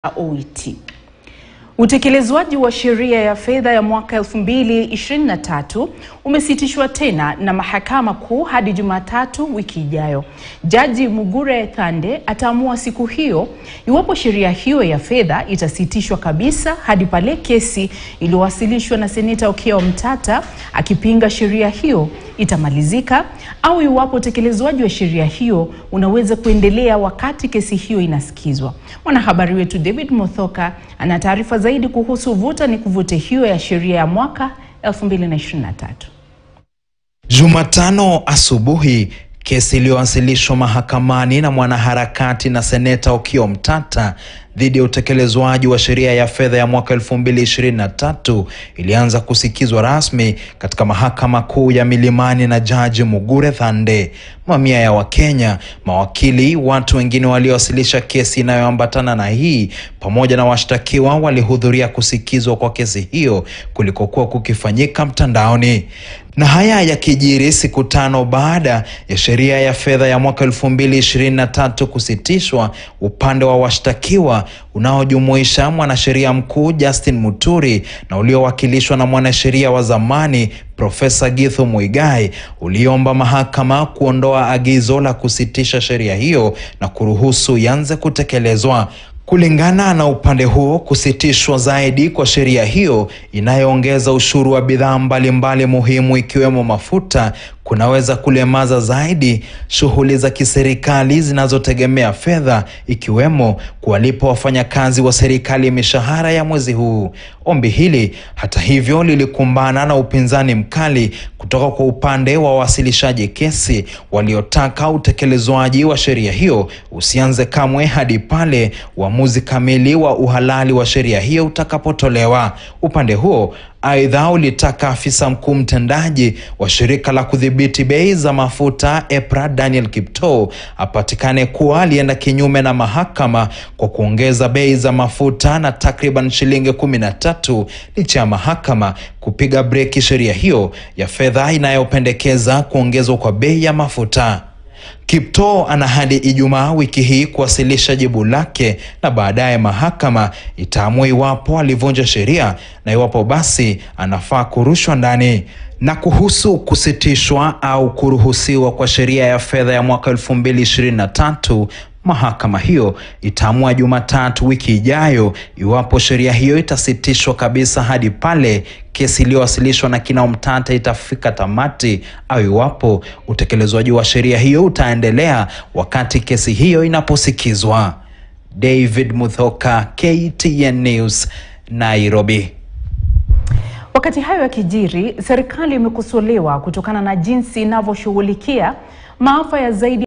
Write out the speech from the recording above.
OET. Utekelezwaji wa sheria ya fedha ya mwaka 2023 umesitishwa tena na Mahakama Kuu hadi Jumatatu wiki ijayo. Jaji Mugure Thande ataamua siku hiyo iwapo sheria hiyo ya fedha itasitishwa kabisa hadi pale kesi iliyowasilishwa na Seneta Okiya Omtata akipinga sheria hiyo itamalizika au iwapo utekelezwaji wa sheria hiyo unaweza kuendelea wakati kesi hiyo inasikizwa. Mwanahabari wetu David Mothoka ana taarifa zaidi kuhusu vuta ni kuvute hiyo ya sheria ya mwaka 2023. Jumatano asubuhi kesi iliyowasilishwa mahakamani na mwanaharakati na seneta Okiya Omtata dhidi ya utekelezwaji wa sheria ya fedha ya mwaka 2023 ilianza kusikizwa rasmi katika mahakama kuu ya Milimani na Jaji Mugure Thande. Mamia ya Wakenya, mawakili, watu wengine waliowasilisha kesi inayoambatana na hii pamoja na washtakiwa walihudhuria kusikizwa kwa kesi hiyo kulikokuwa kukifanyika mtandaoni. Na haya yakijiri siku tano baada ya sheria ya fedha ya mwaka 2023 kusitishwa, upande wa washtakiwa unaojumuisha mwanasheria mkuu Justin Muturi na uliowakilishwa na mwanasheria wa zamani Profesa Githu Muigai uliomba mahakama kuondoa agizo la kusitisha sheria hiyo na kuruhusu ianze kutekelezwa. Kulingana na upande huo, kusitishwa zaidi kwa sheria hiyo inayoongeza ushuru wa bidhaa mbalimbali muhimu ikiwemo mafuta kunaweza kulemaza zaidi shughuli za kiserikali zinazotegemea fedha ikiwemo kuwalipa wafanyakazi wa serikali mishahara ya mwezi huu. Ombi hili hata hivyo lilikumbana na upinzani mkali kutoka kwa upande wa wawasilishaji kesi waliotaka utekelezwaji wa sheria hiyo usianze kamwe hadi pale uamuzi kamili wa uhalali wa sheria hiyo utakapotolewa. Upande huo Aidha, ulitaka afisa mkuu mtendaji wa shirika la kudhibiti bei za mafuta EPRA Daniel Kiptoo apatikane kuwa alienda kinyume na mahakama kwa kuongeza bei za mafuta na takriban shilingi kumi na tatu licha ya mahakama kupiga breki sheria hiyo ya fedha inayopendekeza kuongezwa kwa bei ya mafuta. Kiptoo ana hadi Ijumaa wiki hii kuwasilisha jibu lake na baadaye mahakama itaamua iwapo alivunja sheria na iwapo basi anafaa kurushwa ndani. Na kuhusu kusitishwa au kuruhusiwa kwa sheria ya fedha ya mwaka 2023 mahakama hiyo itaamua Jumatatu wiki ijayo iwapo sheria hiyo itasitishwa kabisa hadi pale kesi iliyowasilishwa na kina Omtata itafika tamati au iwapo utekelezwaji wa sheria hiyo utaendelea wakati kesi hiyo inaposikizwa. David Muthoka, KTN News, Nairobi. Wakati hayo yakijiri, serikali imekosolewa kutokana na jinsi inavyoshughulikia maafa ya zaidi